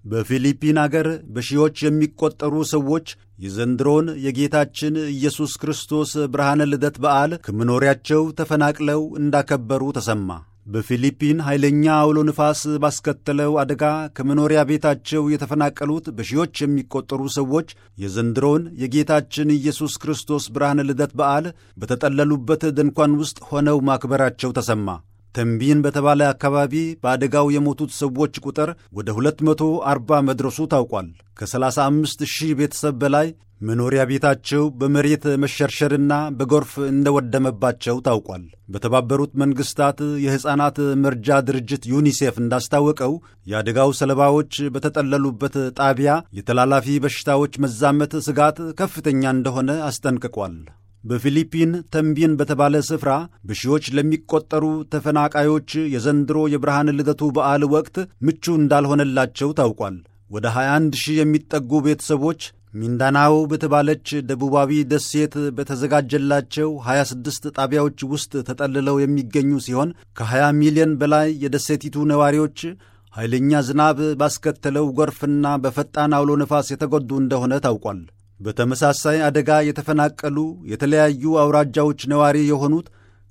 በፊሊፒን አገር በሺዎች የሚቆጠሩ ሰዎች የዘንድሮን የጌታችን ኢየሱስ ክርስቶስ ብርሃነ ልደት በዓል ከመኖሪያቸው ተፈናቅለው እንዳከበሩ ተሰማ። በፊሊፒን ኃይለኛ አውሎ ንፋስ ባስከተለው አደጋ ከመኖሪያ ቤታቸው የተፈናቀሉት በሺዎች የሚቆጠሩ ሰዎች የዘንድሮን የጌታችን ኢየሱስ ክርስቶስ ብርሃነ ልደት በዓል በተጠለሉበት ድንኳን ውስጥ ሆነው ማክበራቸው ተሰማ። ተንቢን በተባለ አካባቢ በአደጋው የሞቱት ሰዎች ቁጥር ወደ 240 መድረሱ ታውቋል። ከ35 ሺህ ቤተሰብ በላይ መኖሪያ ቤታቸው በመሬት መሸርሸርና በጎርፍ እንደወደመባቸው ታውቋል። በተባበሩት መንግሥታት የሕፃናት መርጃ ድርጅት ዩኒሴፍ እንዳስታወቀው የአደጋው ሰለባዎች በተጠለሉበት ጣቢያ የተላላፊ በሽታዎች መዛመት ስጋት ከፍተኛ እንደሆነ አስጠንቅቋል። በፊሊፒን ተንቢን በተባለ ስፍራ በሺዎች ለሚቆጠሩ ተፈናቃዮች የዘንድሮ የብርሃን ልደቱ በዓል ወቅት ምቹ እንዳልሆነላቸው ታውቋል። ወደ 21 ሺህ የሚጠጉ ቤተሰቦች ሚንዳናዎ በተባለች ደቡባዊ ደሴት በተዘጋጀላቸው 26 ጣቢያዎች ውስጥ ተጠልለው የሚገኙ ሲሆን ከ20 ሚሊዮን በላይ የደሴቲቱ ነዋሪዎች ኃይለኛ ዝናብ ባስከተለው ጎርፍና በፈጣን አውሎ ነፋስ የተጎዱ እንደሆነ ታውቋል። በተመሳሳይ አደጋ የተፈናቀሉ የተለያዩ አውራጃዎች ነዋሪ የሆኑት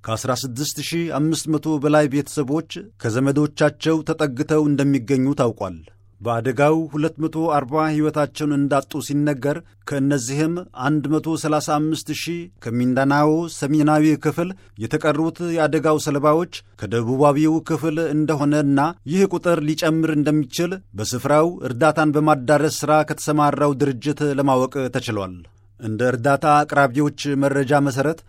ከ16500 በላይ ቤተሰቦች ከዘመዶቻቸው ተጠግተው እንደሚገኙ ታውቋል። በአደጋው 240 ሕይወታቸውን እንዳጡ ሲነገር ከእነዚህም 135 ሺህ ከሚንዳናዎ ሰሜናዊ ክፍል የተቀሩት የአደጋው ሰለባዎች ከደቡባዊው ክፍል እንደሆነና ይህ ቁጥር ሊጨምር እንደሚችል በስፍራው እርዳታን በማዳረስ ሥራ ከተሰማራው ድርጅት ለማወቅ ተችሏል። እንደ እርዳታ አቅራቢዎች መረጃ መሠረት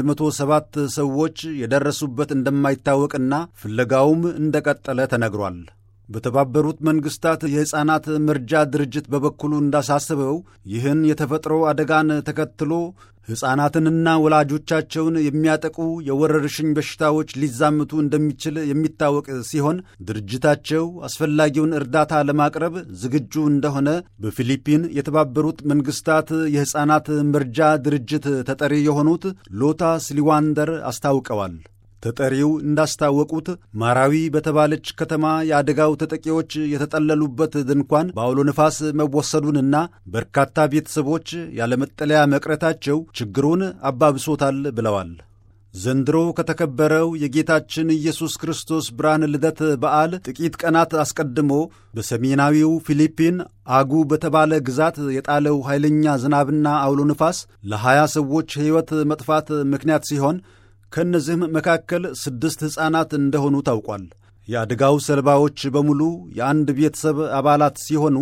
107 ሰዎች የደረሱበት እንደማይታወቅና ፍለጋውም እንደቀጠለ ተነግሯል። በተባበሩት መንግሥታት የሕፃናት መርጃ ድርጅት በበኩሉ እንዳሳስበው ይህን የተፈጥሮ አደጋን ተከትሎ ሕፃናትንና ወላጆቻቸውን የሚያጠቁ የወረርሽኝ በሽታዎች ሊዛምቱ እንደሚችል የሚታወቅ ሲሆን ድርጅታቸው አስፈላጊውን እርዳታ ለማቅረብ ዝግጁ እንደሆነ በፊሊፒን የተባበሩት መንግሥታት የሕፃናት መርጃ ድርጅት ተጠሪ የሆኑት ሎታ ስሊዋንደር አስታውቀዋል። ተጠሪው እንዳስታወቁት ማራዊ በተባለች ከተማ የአደጋው ተጠቂዎች የተጠለሉበት ድንኳን በአውሎ ነፋስ መወሰዱንና በርካታ ቤተሰቦች ያለመጠለያ መቅረታቸው ችግሩን አባብሶታል ብለዋል። ዘንድሮ ከተከበረው የጌታችን ኢየሱስ ክርስቶስ ብርሃን ልደት በዓል ጥቂት ቀናት አስቀድሞ በሰሜናዊው ፊሊፒን አጉ በተባለ ግዛት የጣለው ኃይለኛ ዝናብና አውሎ ነፋስ ለሀያ ሰዎች ሕይወት መጥፋት ምክንያት ሲሆን ከእነዚህም መካከል ስድስት ሕፃናት እንደሆኑ ታውቋል። የአደጋው ሰለባዎች በሙሉ የአንድ ቤተሰብ አባላት ሲሆኑ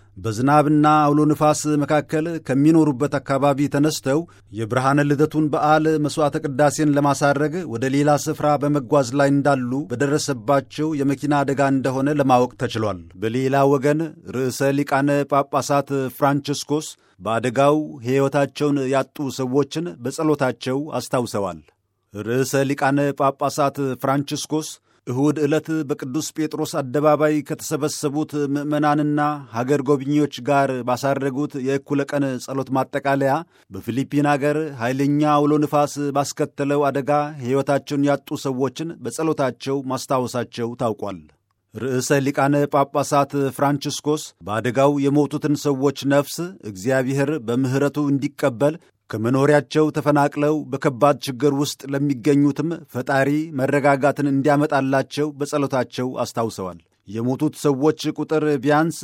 በዝናብና አውሎ ንፋስ መካከል ከሚኖሩበት አካባቢ ተነስተው የብርሃነ ልደቱን በዓል መሥዋዕተ ቅዳሴን ለማሳረግ ወደ ሌላ ስፍራ በመጓዝ ላይ እንዳሉ በደረሰባቸው የመኪና አደጋ እንደሆነ ለማወቅ ተችሏል። በሌላ ወገን ርዕሰ ሊቃነ ጳጳሳት ፍራንቺስኮስ በአደጋው ሕይወታቸውን ያጡ ሰዎችን በጸሎታቸው አስታውሰዋል። ርዕሰ ሊቃነ ጳጳሳት ፍራንቺስኮስ እሁድ ዕለት በቅዱስ ጴጥሮስ አደባባይ ከተሰበሰቡት ምዕመናንና ሀገር ጎብኚዎች ጋር ባሳረጉት የእኩለ ቀን ጸሎት ማጠቃለያ በፊሊፒን አገር ኃይለኛ አውሎ ንፋስ ባስከተለው አደጋ ሕይወታቸውን ያጡ ሰዎችን በጸሎታቸው ማስታወሳቸው ታውቋል። ርዕሰ ሊቃነ ጳጳሳት ፍራንቺስኮስ በአደጋው የሞቱትን ሰዎች ነፍስ እግዚአብሔር በምሕረቱ እንዲቀበል ከመኖሪያቸው ተፈናቅለው በከባድ ችግር ውስጥ ለሚገኙትም ፈጣሪ መረጋጋትን እንዲያመጣላቸው በጸሎታቸው አስታውሰዋል። የሞቱት ሰዎች ቁጥር ቢያንስ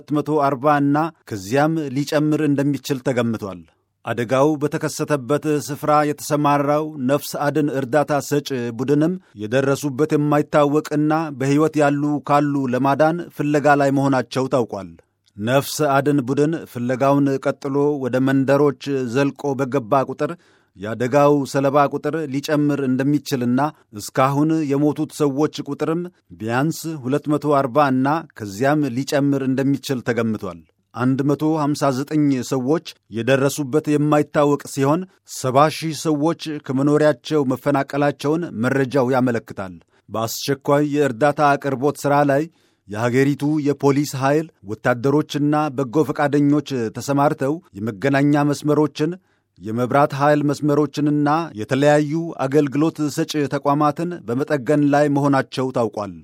240 እና ከዚያም ሊጨምር እንደሚችል ተገምቷል። አደጋው በተከሰተበት ስፍራ የተሰማራው ነፍስ አድን እርዳታ ሰጭ ቡድንም የደረሱበት የማይታወቅና በሕይወት ያሉ ካሉ ለማዳን ፍለጋ ላይ መሆናቸው ታውቋል። ነፍስ አድን ቡድን ፍለጋውን ቀጥሎ ወደ መንደሮች ዘልቆ በገባ ቁጥር የአደጋው ሰለባ ቁጥር ሊጨምር እንደሚችልና እስካሁን የሞቱት ሰዎች ቁጥርም ቢያንስ 240 እና ከዚያም ሊጨምር እንደሚችል ተገምቷል። 159 ሰዎች የደረሱበት የማይታወቅ ሲሆን 70 ሺህ ሰዎች ከመኖሪያቸው መፈናቀላቸውን መረጃው ያመለክታል። በአስቸኳይ የእርዳታ አቅርቦት ሥራ ላይ የሀገሪቱ የፖሊስ ኃይል ወታደሮችና በጎ ፈቃደኞች ተሰማርተው የመገናኛ መስመሮችን የመብራት ኃይል መስመሮችንና የተለያዩ አገልግሎት ሰጪ ተቋማትን በመጠገን ላይ መሆናቸው ታውቋል።